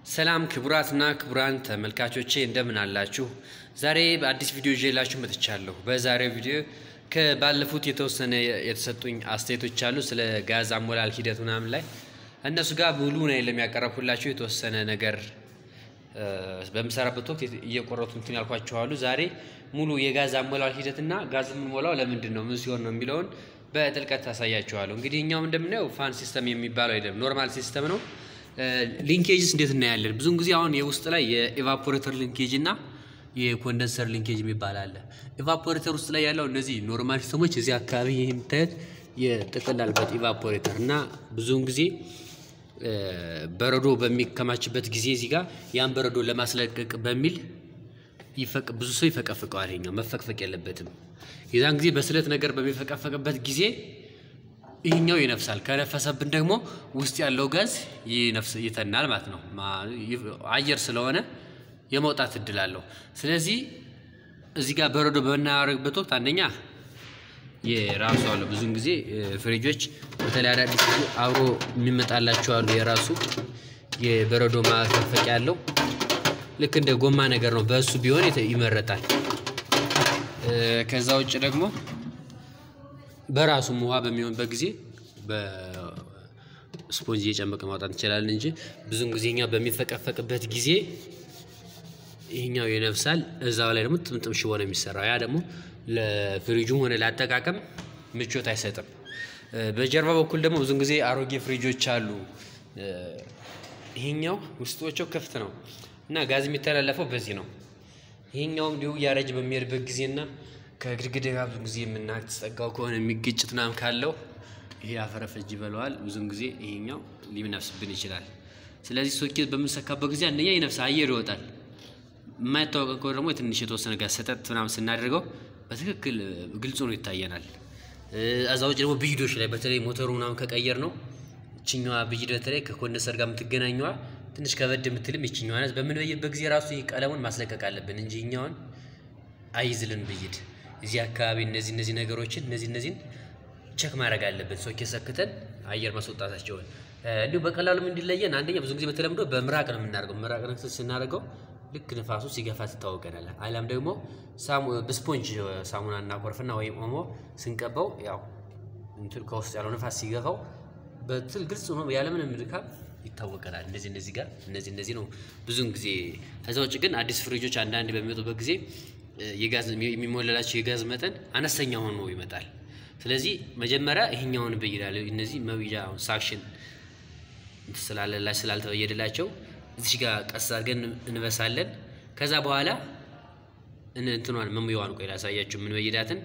ሰላም ክቡራትና ክቡራን ተመልካቾቼ እንደምን አላችሁ? ዛሬ በአዲስ ቪዲዮ ይዤላችሁ መጥቻለሁ። በዛሬው ቪዲዮ ከባለፉት የተወሰነ የተሰጡኝ አስተያየቶች አሉ ስለ ጋዝ አሞላል ሂደት ምናምን ላይ እነሱ ጋር ሙሉ ነው ለሚያቀረብኩላችሁ የተወሰነ ነገር በምሰራበት ወቅት እየቆረጡ እንትን ያልኳቸው አሉ። ዛሬ ሙሉ የጋዝ አሞላል ሂደትና ጋዝ የምንሞላው ለምንድን ነው ምን ሲሆን ነው የሚለውን በጥልቀት ታሳያቸዋለሁ። እንግዲህ እኛውም እንደምናየው ፋን ሲስተም የሚባለው አይደለም፣ ኖርማል ሲስተም ነው። ሊንኬጅስ እንዴት እናያለን? ብዙውን ጊዜ አሁን የውስጥ ላይ የኤቫፖሬተር ሊንኬጅ እና የኮንደንሰር ሊንኬጅ የሚባል አለ። ኤቫፖሬተር ውስጥ ላይ ያለው እነዚህ ኖርማል ሲስተሞች እዚህ አካባቢ ይህ የምታዩት የጥቅላልበት ኤቫፖሬተር እና ብዙውን ጊዜ በረዶ በሚከማችበት ጊዜ እዚህ ጋር ያን በረዶ ለማስለቀቅ በሚል ብዙ ሰው ይፈቀፍቀዋል። ይኸኛው መፈቅፈቅ የለበትም። የዛን ጊዜ በስለት ነገር በሚፈቀፈቅበት ጊዜ ይህኛው ይነፍሳል። ከነፈሰብን ደግሞ ውስጥ ያለው ጋዝ ይተናል ማለት ነው። አየር ስለሆነ የመውጣት እድል አለው። ስለዚህ እዚህ ጋር በረዶ በምናደርግበት ወቅት አንደኛ የራሱ አለው። ብዙውን ጊዜ ፍሪጆች በተለይ አዳዲስ አብሮ የሚመጣላቸው አሉ። የራሱ የበረዶ ማፈቅፈቂያ ያለው ልክ እንደ ጎማ ነገር ነው። በእሱ ቢሆን ይመረጣል። ከዛ ውጭ ደግሞ በራሱም ውሃ በሚሆንበት ጊዜ በስፖንጅ እየጨመቀ ማውጣት እንችላለን እንጂ ብዙውን ጊዜ እኛ በሚፈቀፈቅበት ጊዜ ይህኛው ይነፍሳል። እዛው ላይ ደግሞ ጥምጥም ሽቦ ነው የሚሰራው። ያ ደግሞ ለፍሪጁም ሆነ ለአጠቃቀም ምቾት አይሰጥም። በጀርባ በኩል ደግሞ ብዙውን ጊዜ አሮጌ ፍሪጆች አሉ። ይሄኛው ውስጦቸው ክፍት ነው እና ጋዝ የሚተላለፈው በዚህ ነው። ይሄኛውም እንዲሁ እያረጅ በሚሄድበት ጊዜና ከግድግዳ ጋር ብዙ ጊዜ የምናስጠጋው ከሆነ የሚግጭት ምናምን ካለው ይሄ አፈረፈጅ ይበለዋል። ብዙውን ጊዜ ይሄኛው ሊነፍስብን ይችላል። ስለዚህ ሶኬት በምንሰካበት ጊዜ አንደኛ ይነፍስ አየር ይወጣል። የማይታወቀ ከሆነ ደግሞ ትንሽ የተወሰነ ጋር ሰጠት ምናምን ስናደርገው በትክክል ግልጽ ሆኖ ይታየናል። እዛ ውጭ ደግሞ ብይዶች ላይ በተለይ ሞተሩ ምናምን ከቀየር ነው ይችኛዋ ብይድ በተለይ ከኮንደንሰር ጋር የምትገናኘዋ ትንሽ ከበድ የምትልም ይችኛዋ ናት። በምንበይበት ጊዜ ራሱ ቀለሙን ማስለቀቅ አለብን እንጂ እኛውን አይዝልን ብይድ እዚህ አካባቢ እነዚህ እነዚህ ነገሮችን እነዚህ እነዚህን ቸክ ማድረግ አለብን። ሶኬት ሰክተን አየር ማስወጣታቸውን እንዲሁ በቀላሉም እንዲለየን አንደኛ ብዙ ጊዜ በተለምዶ በምራቅ ነው የምናደርገው። ምራቅ ነክሰን ስናደርገው ልክ ንፋሱ ሲገፋ ትታወቀናል። አሊያም ደግሞ በስፖንጅ ሳሙና እናኮርፍና ወይም ኦሞ ስንቀባው ያው እንትን ከውስጥ ያለው ንፋስ ሲገፋው በትል ግልጽ ሆኖ ያለምንም ድካም ይታወቀናል። እንደዚህ እነዚህ ጋር እነዚህ እነዚህ ነው ብዙውን ጊዜ። ከዛ ውጭ ግን አዲስ ፍሪጆች አንዳንድ በሚመጡበት ጊዜ የጋዝ የሚሞላላቸው የጋዝ መጠን አነስተኛ ሆኖ ይመጣል። ስለዚህ መጀመሪያ ይሄኛውን እንበይዳለን። እነዚህ መብያ ሳክሽን ስላለላ ስላልተበየደላቸው እዚህ ጋር ቀስ አድርገን እንበሳለን። ከዛ በኋላ እንትኗን መሙያዋን ቆይ ላሳያችሁ። ምን በይዳትን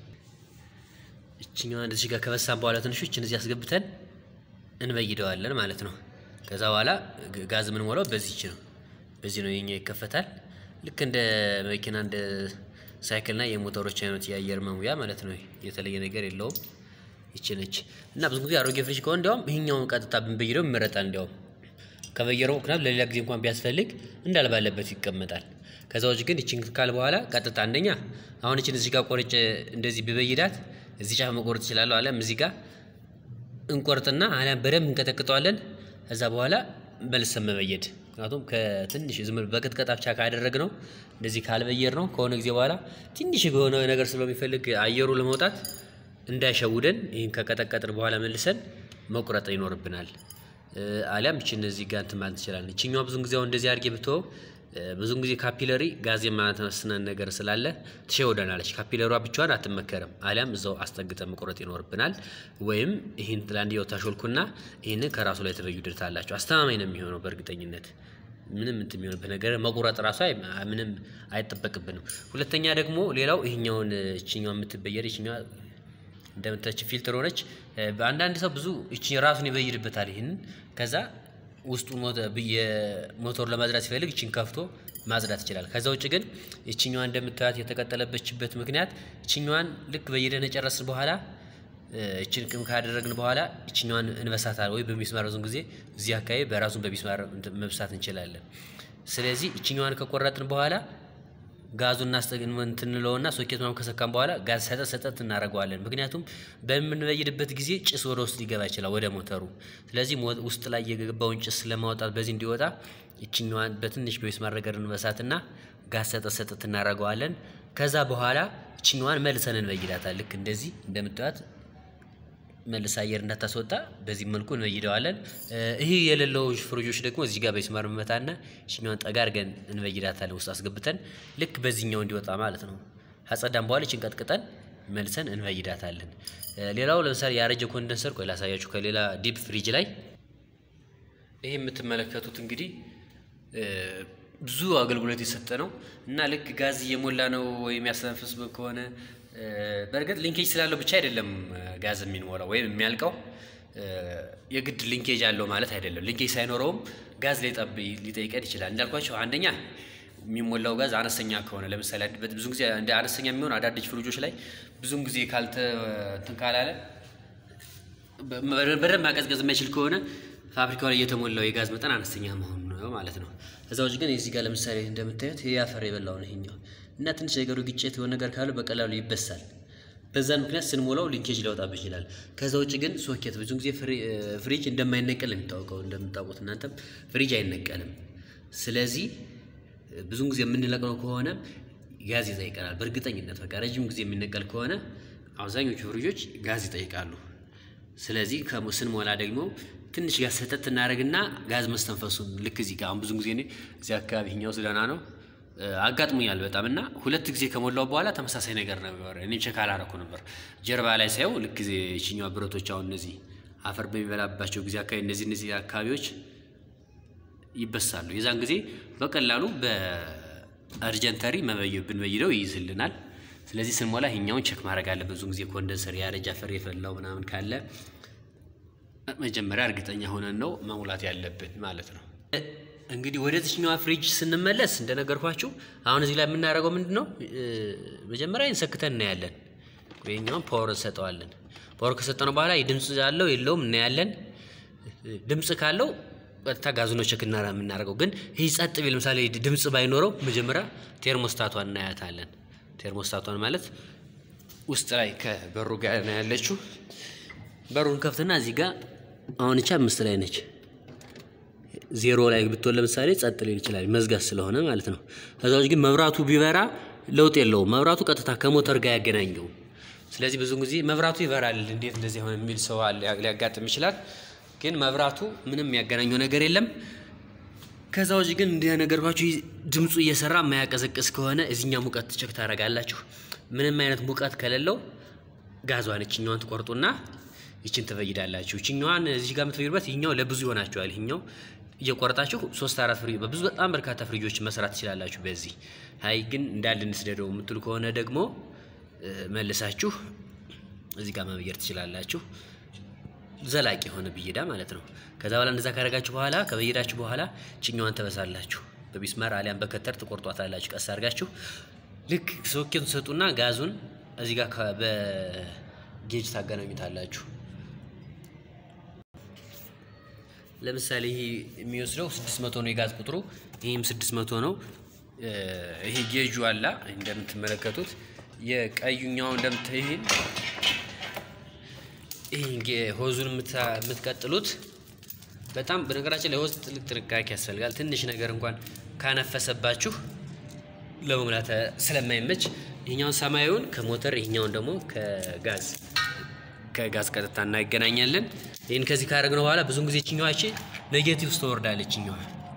እችኛዋን እዚህ ጋር ከበሳን በኋላ ትንሾች እነዚህ አስገብተን እንበይደዋለን ማለት ነው። ከዛ በኋላ ጋዝ የምንሞላው በዚች ነው። በዚህ ነው የኛ ይከፈታል። ልክ እንደ መኪና እንደ ሳይክልና የሞተሮች አይነት የአየር መሙያ ማለት ነው። የተለየ ነገር የለውም። ይቺ ነች እና ብዙ ጊዜ አሮጌ ፍሪጅ ከሆነ እንዲያውም ይሄኛውን ቀጥታ ብንበይደው ይመረጣል። እንዲያውም ከበየረው ምክንያት ለሌላ ጊዜ እንኳን ቢያስፈልግ እንዳልባለበት ይቀመጣል። ከዛ ውጭ ግን ይችን ካል በኋላ ቀጥታ አንደኛ አሁን ይችን እዚህ ጋር ቆርጬ እንደዚህ ብበይዳት እዚህ ጫፍ መቆረጥ እችላለሁ። አሊያም እዚህ ጋር እንቆርጥና አሊያም በደንብ እንቀጠቅጠዋለን። ከዛ በኋላ መልሰን መበየድ ምክንያቱም ከትንሽ ዝም በቅጥቀጣ ብቻ ካደረግ ነው እንደዚህ ካልበየር ነው ከሆነ ጊዜ በኋላ ትንሽ የሆነ ነገር ስለሚፈልግ አየሩ ለመውጣት እንዳይሸውደን ይህን ከቀጠቀጥን በኋላ መልሰን መቁረጥ ይኖርብናል። አሊያም እቺ እነዚህ ጋር እንትን ማለት እንችላለን። እቺኛዋ ብዙን ጊዜ አሁን እንደዚህ አድርጌ ብትወው ብዙን ጊዜ ካፒለሪ ጋዝ የማትመስነን ነገር ስላለ ትሸውደናለች። ካፒለሯ ብቻዋን አትመከርም። አሊያም እዛው አስጠግጠን መቁረጥ ይኖርብናል። ወይም ይህን ለአንድያው ታሾልኩና ይህንን ከራሱ ላይ ተበዩድታላቸው አስተማማኝ ነው የሚሆነው በእርግጠኝነት ምንም እንትን የሚሆንበት ነገር መቁረጥ ራሱ ምንም አይጠበቅብንም። ሁለተኛ ደግሞ ሌላው ይህኛውን እችኛው የምትበየር ይችኛዋ እንደምታች ፊልትር ሆነች። በአንዳንድ ሰው ብዙ እቺ ራሱን ይበይድበታል። ይህንን ከዛ ውስጡ የሞተሩ ለማጽዳት ሲፈልግ እቺን ከፍቶ ማጽዳት ይችላል። ከዛ ውጭ ግን እችኛዋ እንደምታያት የተቀጠለበችበት ምክንያት እችኛዋን ልክ በየደነ ጨረስን በኋላ እችን ቅም ካደረግን በኋላ እችኛዋን እንበሳታል ወይ በሚስማር ብዙን ጊዜ እዚህ አካባቢ በራሱን በሚስማር መብሳት እንችላለን። ስለዚህ እችኛዋን ከቆረጥን በኋላ ጋዙን እንትንለውና ሶኬት ምናምን ከሰካም በኋላ ጋዝ ሰጠት ሰጠት እናደርገዋለን። ምክንያቱም በምንበይድበት ጊዜ ጭስ ወደ ውስጥ ሊገባ ይችላል ወደ ሞተሩ። ስለዚህ ውስጥ ላይ የገባውን ጭስ ለማውጣት በዚህ እንዲወጣ ይችኛዋን በትንሽ በሚስማር ነገር እንበሳትና ጋዝ ሰጠት ሰጠት እናደርገዋለን። ከዛ በኋላ ይችኛዋን መልሰን እንበይዳታል። ልክ እንደዚህ እንደምታዩት መልስ አየር እንዳታስወጣ በዚህ መልኩ እንበይደዋለን። ይህ የሌለው ፍሪጆች ደግሞ እዚህ ጋር በሚስማር መመታና ይችኛዋን ጠጋ አድርገን እንበይዳታለን ውስጥ አስገብተን ልክ በዚህኛው እንዲወጣ ማለት ነው። አጸዳም በኋላ ይችን ቀጥቅጠን መልሰን እንበይዳታለን። ሌላው ለምሳሌ ያረጀ ኮንደንሰር ቆይ ላሳያችሁ። ከሌላ ዲፕ ፍሪጅ ላይ ይህ የምትመለከቱት እንግዲህ ብዙ አገልግሎት የሰጠ ነው እና ልክ ጋዝ እየሞላ ነው ወይም ያስተነፍስ ከሆነ በእርግጥ ሊንኬጅ ስላለው ብቻ አይደለም ጋዝ የሚሞላው ወይም የሚያልቀው የግድ ሊንኬጅ አለው ማለት አይደለም። ሊንኬጅ ሳይኖረውም ጋዝ ሊጠይቀን ይችላል። እንዳልኳቸው አንደኛ የሚሞላው ጋዝ አነስተኛ ከሆነ ለምሳሌ ብዙ ጊዜ እንደ አነስተኛ የሚሆን አዳዲስ ፍሪጆች ላይ ብዙም ጊዜ ካልተ እንትን ካላለ በደንብ ማቀዝቀዝ የማይችል ከሆነ ፋብሪካው ላይ የተሞላው የጋዝ መጠን አነስተኛ መሆኑ ነው ማለት ነው። ከዛ ውጭ ግን እዚህ ጋር ለምሳሌ እንደምታዩት ይሄ አፈር የበላው ነው ይሄኛው እና ትንሽ ነገሩ ግጭት የሆነ ነገር ካለው በቀላሉ ይበሳል። በዛን ምክንያት ስንሞላው ሊንኬጅ ሊያወጣብን ይችላል። ከዛ ውጭ ግን ሶኬት ብዙ ጊዜ ፍሪጅ እንደማይነቀል የሚታወቀው እንደምታውቁት እናንተም ፍሪጅ አይነቀልም። ስለዚህ ብዙን ጊዜ የምንለቅነው ከሆነ ጋዝ ይጠይቀናል። በእርግጠኝነት በቃ ረጅም ጊዜ የሚነቀል ከሆነ አብዛኞቹ ፍሪጆች ጋዝ ይጠይቃሉ። ስለዚህ ስንሞላ ደግሞ ትንሽ ጋዝ ሰጠት እናደርግና ጋዝ መስተንፈሱን ልክ እዚህ ጋር አሁን ብዙ ጊዜ እኔ እዚህ አካባቢ ይኸኛው ስለና ነው አጋጥሞኛል በጣም እና ሁለት ጊዜ ከሞላው በኋላ ተመሳሳይ ነገር ነበር። እኔ ቼክ አላረኩ ነበር። ጀርባ ላይ ሳየው ልክ ጊዜ ይችኛዋ ብረቶች አሁን እነዚህ አፈር በሚበላባቸው ጊዜ አካባቢ እነዚህ እነዚህ አካባቢዎች ይበሳሉ። የዛን ጊዜ በቀላሉ በአርጀንተሪ ብንበይደው ይይዝልናል። ስለዚህ ስንሞላ ይሄኛውን ቼክ ማድረግ አለበት። ብዙ ጊዜ ኮንደንሰር ያረጃ አፈር የፈላው ምናምን ካለ መጀመሪያ እርግጠኛ ሆነን ነው መሙላት ያለብን ማለት ነው። እንግዲህ ወደ ትችኛዋ ፍሪጅ ስንመለስ እንደነገርኳችሁ አሁን እዚህ ላይ የምናደርገው ምንድን ነው? መጀመሪያ እንሰክተን እናያለን። ይኸኛውን ፓወር እንሰጠዋለን። ፓወር ከሰጠነው በኋላ ድምፅ ያለው የለውም እናያለን። ድምፅ ካለው ቀጥታ ጋዙኖ ቼክ የምናደርገው ግን ይህ ጸጥ ቢል ለምሳሌ ድምፅ ባይኖረው መጀመሪያ ቴርሞስታቷን እናያታለን። ቴርሞስታቷን ማለት ውስጥ ላይ ከበሩ ጋር ነው ያለችው። በሩን ከፍትና እዚህ ጋር አሁን እቻ አምስት ላይ ነች። ዜሮ ላይ ብትሆን ለምሳሌ ጸጥ ሊል ይችላል መዝጋት ስለሆነ ማለት ነው። ከዛ ውጭ ግን መብራቱ ቢበራ ለውጥ የለውም። መብራቱ ቀጥታ ከሞተር ጋር ያገናኘው። ስለዚህ ብዙ ጊዜ መብራቱ ይበራል እንዴት እንደዚህ ሆነ የሚል ሰው ሊያጋጥም ይችላል። ግን መብራቱ ምንም ያገናኘው ነገር የለም። ከዛ ውጭ ግን እንደነገርኳችሁ ድምፁ እየሰራ የማያቀዘቅዝ ከሆነ እዚኛ ሙቀት ቸክ ታደርጋላችሁ። ምንም አይነት ሙቀት ከሌለው ጋዟን እችኛዋን ትቆርጡና ይችን ትፈይዳላችሁ። ይችኛዋን እዚህ ጋር የምትፈይዱበት ይኛው ለብዙ ይሆናችኋል። ይኛው እየቆረጣችሁ ሶስት አራት ፍሪ በብዙ በጣም በርካታ ፍሪጆች መስራት ትችላላችሁ። በዚህ አይ ግን እንዳለ እንስደደው የምትሉ ከሆነ ደግሞ መልሳችሁ እዚህ ጋር መበየር ትችላላችሁ። ዘላቂ የሆነ ብየዳ ማለት ነው። ከዛ በኋላ እንደዛ ካደረጋችሁ በኋላ ከበየዳችሁ በኋላ ችኛዋን ተበሳላችሁ። በሚስማር አሊያም በከተር ትቆርጧታላችሁ። ቀስ አድርጋችሁ ልክ ሶኬቱን ትሰጡና ጋዙን እዚህ ጋር በጌጅ ታገናኙታላችሁ። ለምሳሌ ይሄ የሚወስደው 600 ነው የጋዝ ቁጥሩ፣ ይህም 600 ነው። ይሄ ጌጁ አላ እንደምትመለከቱት የቀዩኛው እንደምታይሄን ይሄ ሆዙን የምትቀጥሉት በጣም በነገራችን ላይ ሆዝ ትልቅ ጥንቃቄ ያስፈልጋል። ትንሽ ነገር እንኳን ካነፈሰባችሁ ለመሙላት ስለማይመች ይህኛውን ሰማያዊውን ከሞተር ይህኛውን ደግሞ ከጋዝ ከጋዝ ቀጥታ እናገናኛለን። ይህን ከዚህ ካደረግነው በኋላ ብዙን ጊዜ ችኛዋች ኔጌቲቭ ውስጥ ትወርዳለች። ችኛዋ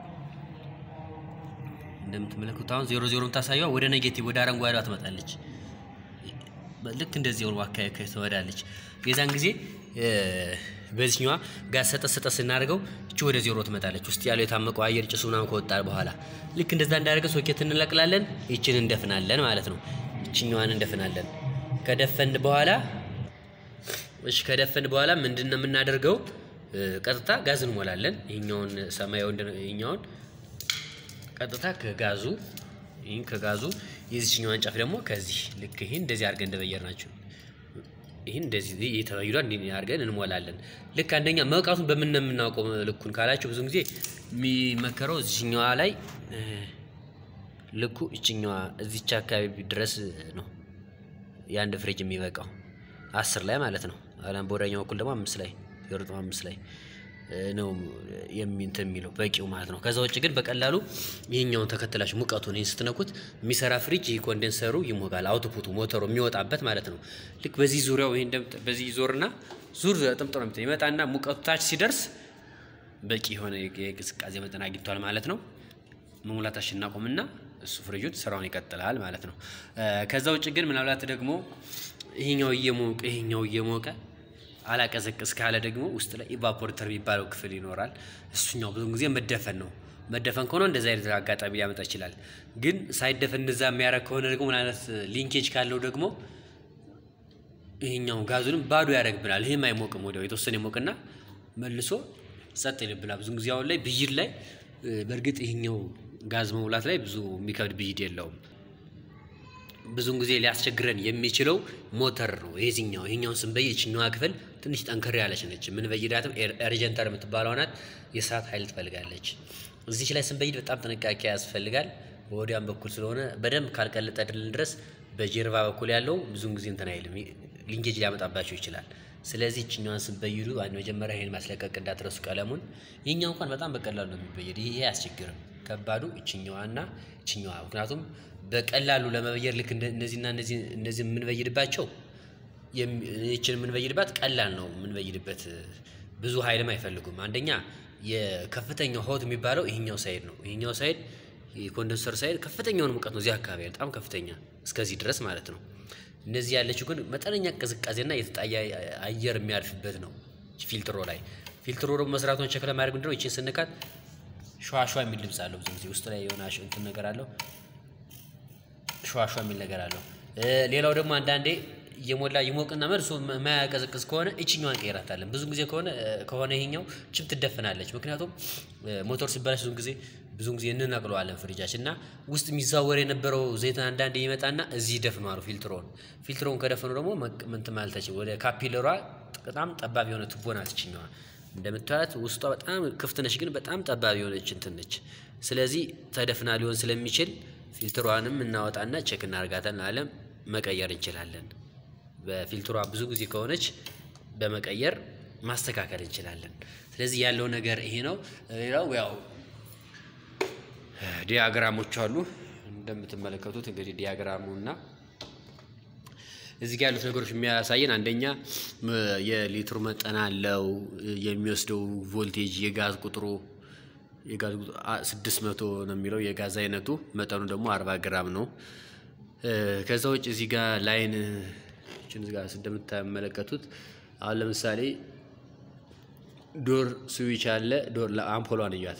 እንደምትመለከቱት አሁን ዜሮ ዜሮ የምታሳየዋ ወደ ኔጌቲቭ ወደ አረንጓዴዋ ትመጣለች። ልክ እንደዚህ ወር አካባቢ ትወዳለች። የዛን ጊዜ በዚህኛዋ ጋዝ ሰጠት ሰጠት ስናደርገው እቺ ወደ ዜሮ ትመጣለች። ውስጥ ያለው የታመቀው አየር ጭሱ ምናምን ከወጣ በኋላ ልክ እንደዛ እንዳደረገ ሶኬት እንለቅላለን። ይችን እንደፍናለን ማለት ነው። ይችኛዋን እንደፍናለን። ከደፈን በኋላ እሺ ከደፈን በኋላ ምንድን ነው የምናደርገው? ቀጥታ ጋዝ እንሞላለን። ይሄኛውን ሰማያዊ ይሄኛውን ቀጥታ ከጋዙ ይህን ከጋዙ የዚህኛዋን ጫፍ ደግሞ ከዚህ ልክ ይህን እንደዚህ አድርገን እንደበየር ናቸው። ይህን እንደዚህ እየተበይዷል እንዲህ አድርገን እንሞላለን። ልክ አንደኛ መውቃቱን በምን ነው የምናውቀው ልኩን ካላችሁ ብዙ ጊዜ የሚመከረው እዚህኛዋ ላይ ልኩ እችኛዋ እዚች አካባቢ ድረስ ነው የአንድ ፍሪጅ የሚበቃው አስር ላይ ማለት ነው። አላም በወዳኛው በኩል ደግሞ አምስት ላይ ዜሮ ነጥብ አምስት ላይ ነው የሚንት የሚለው በቂው ማለት ነው። ከዛ ውጭ ግን በቀላሉ ይህኛውን ተከትላችሁ ሙቀቱን ይህን ስትነኩት የሚሰራ ፍሪጅ ይህ ኮንደንሰሩ ይሞቃል። አውትፑቱ ሞተሩ የሚወጣበት ማለት ነው። ልክ በዚህ ዙሪያው ይህ በዚህ ዞርና ዙር ጥምጥ ነው ይመጣና ሙቀቱ ታች ሲደርስ በቂ የሆነ የቅዝቃዜ መጠን አግኝቷል ማለት ነው። መሙላታችን እናቆምና እሱ ፍሪጁን ስራውን ይቀጥላል ማለት ነው። ከዛ ውጭ ግን ምናልባት ደግሞ ይሄኛው እየሞቀ ይሄኛው እየሞቀ አላቀዘቅዝ ካለ ደግሞ ውስጥ ላይ ኢቫፖሬተር የሚባለው ክፍል ይኖራል። እሱኛው ብዙ ጊዜ መደፈን ነው። መደፈን ከሆነ እንደዚህ አይነት አጋጣሚ ሊያመጣ ይችላል። ግን ሳይደፈን እንደዛ የሚያደርግ ከሆነ ደግሞ ምን አይነት ሊንኬጅ ካለው ደግሞ ይሄኛው ጋዙንም ባዶ ያደርግብናል። ይህም አይሞቅም፣ ወዲያው የተወሰነ ይሞቅና መልሶ ጸጥ ይልብናል። ብዙ ጊዜ አሁን ላይ ብይድ ላይ በእርግጥ ይሄኛው ጋዝ መሙላት ላይ ብዙ የሚከብድ ብይድ የለውም። ብዙን ጊዜ ሊያስቸግረን የሚችለው ሞተር ነው። የዚህኛው ይሄኛውን ስንበይ ይችኛዋ ክፍል ትንሽ ጠንከር ያለች ነች። ምን በይዳትም ኤርጀንተር የምትባለው ናት። የሰዓት ኃይል ትፈልጋለች። እዚች ላይ ስንበይድ በጣም ጥንቃቄ ያስፈልጋል። በወዲያም በኩል ስለሆነ በደንብ ካልቀለጠልን ድረስ በጀርባ በኩል ያለው ብዙን ጊዜ እንትን አይልም፣ ሊንጌጅ ሊያመጣባቸው ይችላል። ስለዚህ ይችኛዋን ስንበይዱ አንድ መጀመሪያ ይሄን ማስለቀቅ እንዳትረሱ ቀለሙን። ይህኛው እንኳን በጣም በቀላሉ ነው የሚበየድ። ይሄ አያስቸግርም። ከባዱ ይችኛዋና ይችኛዋ ምክንያቱም በቀላሉ ለመበየድ ልክ እነዚህና እነዚህ የምንበይድባቸው ይችን የምንበይድባት ቀላል ነው የምንበይድበት ብዙ ኃይልም አይፈልጉም። አንደኛ የከፍተኛው ሆት የሚባለው ይሄኛው ሳይድ ነው። ይሄኛው ሳይድ የኮንደንሰር ሳይድ ከፍተኛውን ሙቀት ነው። እዚህ አካባቢ በጣም ከፍተኛ እስከዚህ ድረስ ማለት ነው። እነዚህ ያለችው ግን መጠነኛ ቅዝቃዜና የተጣየ አየር የሚያልፍበት ነው። ፊልትሮ ላይ ፊልትሮ ደግሞ መስራቱን ቸክ ለማድረግ ምንድነው ይችን ስንካት ሸዋሸዋ የሚል ድምፅ አለው። ብዙ ጊዜ ውስጥ ላይ የሆነ እንትን ነገር አለው ሸዋሸዋ የሚል ነገር አለው። ሌላው ደግሞ አንዳንዴ እየሞላ ይሞቅና መልሶ የማያቀዘቅዝ ከሆነ እችኛዋን ቀይራታለን። ብዙ ጊዜ ከሆነ ከሆነ ይሄኛው ችም ትደፍናለች። ምክንያቱም ሞተር ሲበላሽ ብዙ ጊዜ ብዙ ጊዜ እንነቅለዋለን ፍሪጃችን እና ውስጥ የሚዛወር የነበረው ዘይት አንዳንዴ ይመጣና እዚህ ይደፍነዋል ፊልትሮን። ፊልትሮን ከደፈኑ ደግሞ ምንት ማለታችን ወደ ካፒለሯ በጣም ጠባብ የሆነ ቱቦ ናት እችኛዋ። እንደምታዩት ውስጧ በጣም ክፍት ነች፣ ግን በጣም ጠባብ የሆነች እንትን ነች። ስለዚህ ተደፍና ሊሆን ስለሚችል ፊልትሯንም እናወጣና ቼክ እናደርጋታለን አለም መቀየር እንችላለን። በፊልትሯ ብዙ ጊዜ ከሆነች በመቀየር ማስተካከል እንችላለን። ስለዚህ ያለው ነገር ይሄ ነው። ሌላው ያው ዲያግራሞች አሉ እንደምትመለከቱት እንግዲህ ዲያግራሙ እና እዚህ ጋር ያሉት ነገሮች የሚያሳየን አንደኛ የሊትሩ መጠን አለው፣ የሚወስደው ቮልቴጅ፣ የጋዝ ቁጥሩ የጋዝ ቁጥሩ ስድስት መቶ ነው የሚለው የጋዝ አይነቱ፣ መጠኑ ደግሞ አርባ ግራም ነው። ከዛ ውጭ እዚህ ጋር ላይን እዚህ ጋር እንደምትመለከቱት አሁን ለምሳሌ ዶር ስዊች አለ። ዶር አምፖሏን እያት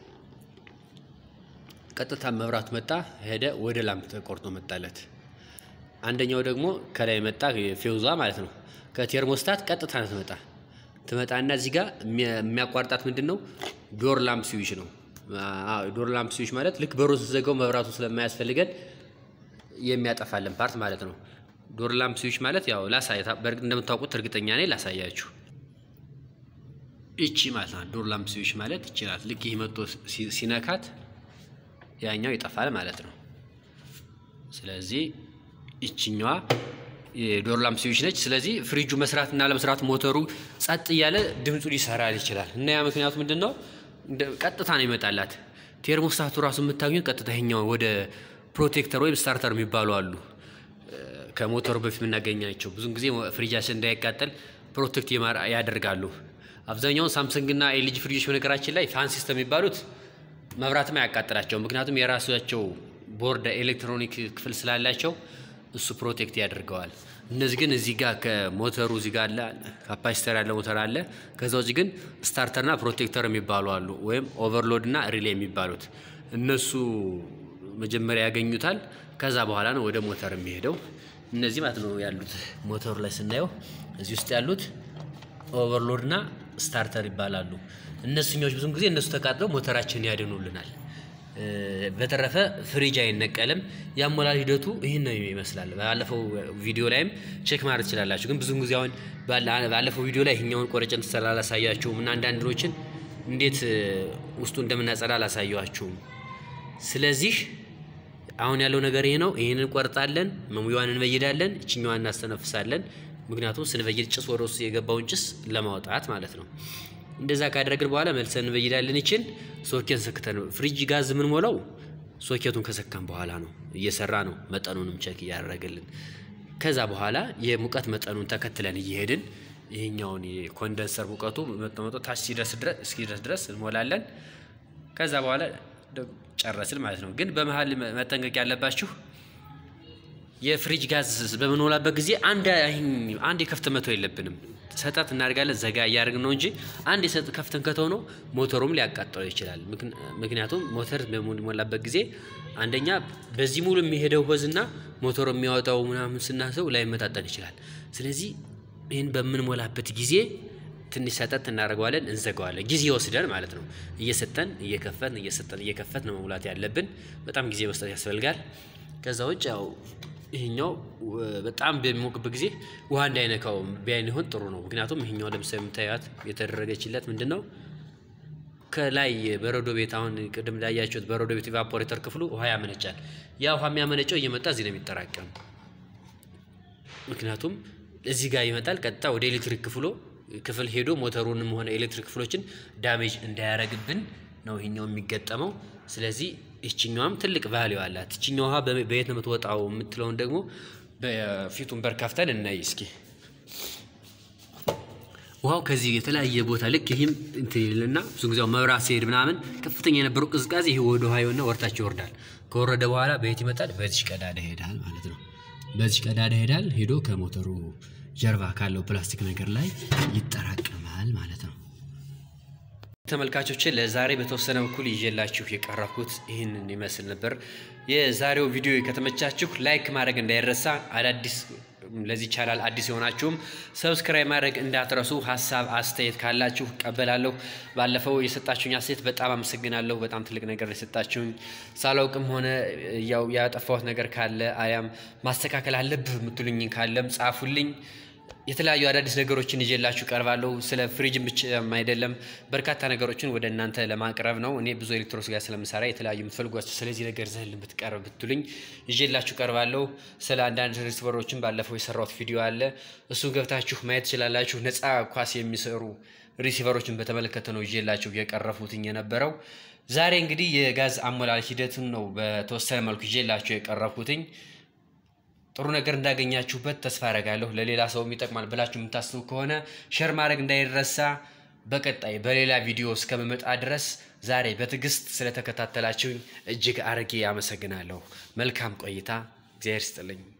ቀጥታ መብራቱ መጣ ሄደ፣ ወደ ላምፕ ተቆርጦ መጣለት። አንደኛው ደግሞ ከላይ መጣ ፌውዟ ማለት ነው። ከቴርሞስታት ቀጥታ ነው ትመጣ ትመጣና እዚህ ጋር የሚያቋርጣት ምንድን ነው? ዶር ላምፕ ስዊች ነው። ዶር ላምፕ ስዊች ማለት ልክ በሩን ስትዘጋው መብራቱ ስለማያስፈልገን የሚያጠፋልን ፓርት ማለት ነው። ዶር ላምፕ ስዊች ማለት ያው ላሳያ፣ በእርግጥ እንደምታውቁት እርግጠኛ ነኝ ላሳያችሁ። እቺ ማለት ነው ዶር ላምፕ ስዊች ማለት ይችላል። ልክ ይህ መጥቶ ሲነካት ያኛው ይጠፋል ማለት ነው። ስለዚህ ይችኛዋ የዶር ላምፕ ስዊች ነች። ስለዚህ ፍሪጁ መስራት እና ለመስራት ሞተሩ ጸጥ እያለ ድምፁ ሊሰራል ይችላል እና ያ ምክንያቱ ምንድን ነው? ቀጥታ ነው ይመጣላት። ቴርሞስታቱ ራሱ የምታገኙት ቀጥታ ይኸኛው ወደ ፕሮቴክተር ወይም ስታርተር የሚባሉ አሉ ከሞተሩ በፊት የምናገኛቸው ብዙን ጊዜ ፍሪጃችን እንዳይቃጠል ፕሮቴክት ያደርጋሉ። አብዛኛውን ሳምሰንግ እና ኤልጂ ፍሪጆች በነገራችን ላይ ፋን ሲስተም የሚባሉት መብራትም አያቃጥላቸው፣ ምክንያቱም የራሳቸው ቦርድ ኤሌክትሮኒክ ክፍል ስላላቸው እሱ ፕሮቴክት ያደርገዋል። እነዚህ ግን እዚህ ጋር ከሞተሩ እዚህ ጋር አለ ካፓሲተር ያለ ሞተር አለ። ከዛ ውጭ ግን ስታርተርና ፕሮቴክተር የሚባሉ አሉ፣ ወይም ኦቨርሎድ እና ሪሌ የሚባሉት እነሱ መጀመሪያ ያገኙታል። ከዛ በኋላ ነው ወደ ሞተር የሚሄደው። እነዚህ ማለት ነው ያሉት ሞተሩ ላይ ስናየው እዚህ ውስጥ ያሉት ኦቨርሎድ እና ስታርተር ይባላሉ። እነሱኛዎች ብዙም ጊዜ እነሱ ተቃጥለው ሞተራችንን ያድኑልናል። በተረፈ ፍሪጅ አይነቀልም። የአሞላል ሂደቱ ይህን ነው ይመስላል። ባለፈው ቪዲዮ ላይም ቼክ ማድረግ ትችላላችሁ። ግን ብዙም ጊዜ አሁን ባለፈው ቪዲዮ ላይ ይህኛውን ቆረጭን ስራ አላሳያችሁም እና አንዳንዶችን እንዴት ውስጡ እንደምናጸዳ አላሳየኋችሁም። ስለዚህ አሁን ያለው ነገር ይሄ ነው። ይህንን እንቆርጣለን፣ መሙያዋን እንበይዳለን፣ እችኛዋን እናስተነፍሳለን። ምክንያቱም ስንበይድ ጭስ ወደ ውስጥ የገባውን ጭስ ለማውጣት ማለት ነው። እንደዛ ካደረግን በኋላ መልሰን እንበይዳለን። ይችን ሶኬት ሰክተን ፍሪጅ ጋዝ የምንሞላው ሶኬቱን ከሰካን በኋላ ነው። እየሰራ ነው፣ መጠኑንም ቸክ እያደረገልን ከዛ በኋላ የሙቀት መጠኑን ተከትለን እየሄድን ይሄኛውን የኮንደንሰር ሙቀቱ መጠመጦ ታች ሲደርስ ድረስ እስኪደርስ ድረስ እንሞላለን። ከዛ በኋላ ጨረስን ማለት ነው። ግን በመሀል መጠንቀቅ ያለባችሁ የፍሪጅ ጋዝ በምንሞላበት ጊዜ አንድ አንድ የከፍት መተው የለብንም። ሰጠት እናደርጋለን ዘጋ እያደረግን ነው እንጂ አንድ የሰጥ ከፍተን ከተው ነው ሞተሩም ሊያቃጥለው ይችላል። ምክንያቱም ሞተር በሚሞላበት ጊዜ አንደኛ በዚህ ሙሉ የሚሄደው ሆዝና ሞተሩ የሚያወጣው ምናምን ስናሰው ላይመጣጠን ይችላል። ስለዚህ ይህን በምንሞላበት ጊዜ ትንሽ ሰጠት እናደርገዋለን፣ እንዘጋዋለን። ጊዜ ወስደን ማለት ነው። እየሰጠን እየከፈትን እየሰጠን እየከፈትን ነው መሙላት ያለብን። በጣም ጊዜ መስጠት ያስፈልጋል። ከዛ ውጭ ያው ይሄኛው በጣም በሚሞቅበት ጊዜ ውሃ እንዳይነካው ቢያይን ይሆን ጥሩ ነው። ምክንያቱም ይሄኛው ለምሳሌ የምታዩት የተደረገችለት ምንድን ነው ከላይ በረዶ ቤት አሁን ቅድም እንዳያችሁት በረዶ ቤት ኢቫፖሬተር ክፍሉ ውሃ ያመነጫል። ያ ውሃ የሚያመነጨው እየመጣ እዚህ ነው የሚጠራቀም። ምክንያቱም እዚህ ጋር ይመጣል፣ ቀጥታ ወደ ኤሌክትሪክ ክፍሎ ክፍል ሄዶ ሞተሩንም ሆነ ኤሌክትሪክ ክፍሎችን ዳሜጅ እንዳያረግብን ነው ይሄኛው የሚገጠመው። ስለዚህ ይችኛዋም ትልቅ ቫሊዩ አላት። ይችኛው ውሃ በየት ነው የምትወጣው የምትለውን ደግሞ በፊቱን በር ከፍተን እናይ እስኪ። ውሃው ከዚህ የተለያየ ቦታ ልክ ይህም እንትን ይልና ብዙ ጊዜው መብራት ሲሄድ ምናምን ከፍተኛ የነበረው ቅዝቃዜ ይህ ወደ ውሃ የሆነ ወርታች ይወርዳል። ከወረደ በኋላ በየት ይመጣል? በዚህ ቀዳዳ ይሄዳል ማለት ነው። በዚህ ቀዳዳ ይሄዳል። ሄዶ ከሞተሩ ጀርባ ካለው ፕላስቲክ ነገር ላይ ይጠራቀማል ማለት ነው። ተመልካቾች ለዛሬ በተወሰነ በኩል ይዤላችሁ የቀረብኩት ይህንን ይመስል ነበር። የዛሬው ቪዲዮ ከተመቻችሁ ላይክ ማድረግ እንዳይረሳ፣ አዳዲስ ለዚህ ቻናል አዲስ የሆናችሁም ሰብስክራይብ ማድረግ እንዳትረሱ። ሀሳብ አስተያየት ካላችሁ እቀበላለሁ። ባለፈው የሰጣችሁኝ አስተያየት በጣም አመሰግናለሁ። በጣም ትልቅ ነገር የሰጣችሁኝ ሳላውቅም ሆነ ያው ያጠፋሁት ነገር ካለ አያም ማስተካከል አለብህ የምትሉኝ ካለም ጻፉልኝ። የተለያዩ አዳዲስ ነገሮችን ይዤላችሁ ቀርባለሁ። ስለ ፍሪጅም ብቻ አይደለም በርካታ ነገሮችን ወደ እናንተ ለማቅረብ ነው። እኔ ብዙ ኤሌክትሮኒክስ ጋር ስለምሰራ የተለያዩ የምትፈልጓቸው ስለዚህ ነገር ዘህል ብትቀርብ ብትሉኝ ይዤላችሁ ቀርባለሁ። ስለ አንዳንድ ሪሲቨሮችን ባለፈው የሰራሁት ቪዲዮ አለ። እሱን ገብታችሁ ማየት ትችላላችሁ። ነፃ ኳስ የሚሰሩ ሪሲቨሮችን በተመለከተ ነው ይዤላችሁ የቀረፉትኝ የነበረው። ዛሬ እንግዲህ የጋዝ አሞላል ሂደትን ነው በተወሰነ መልኩ ይዤላችሁ የቀረብኩትኝ። ጥሩ ነገር እንዳገኛችሁበት ተስፋ አረጋለሁ። ለሌላ ሰው ይጠቅማል ብላችሁ የምታስቡ ከሆነ ሸር ማድረግ እንዳይረሳ። በቀጣይ በሌላ ቪዲዮ እስከምመጣ ድረስ ዛሬ በትዕግስት ስለተከታተላችሁኝ እጅግ አርጌ አመሰግናለሁ። መልካም ቆይታ። እግዚአብሔር ይስጥልኝ።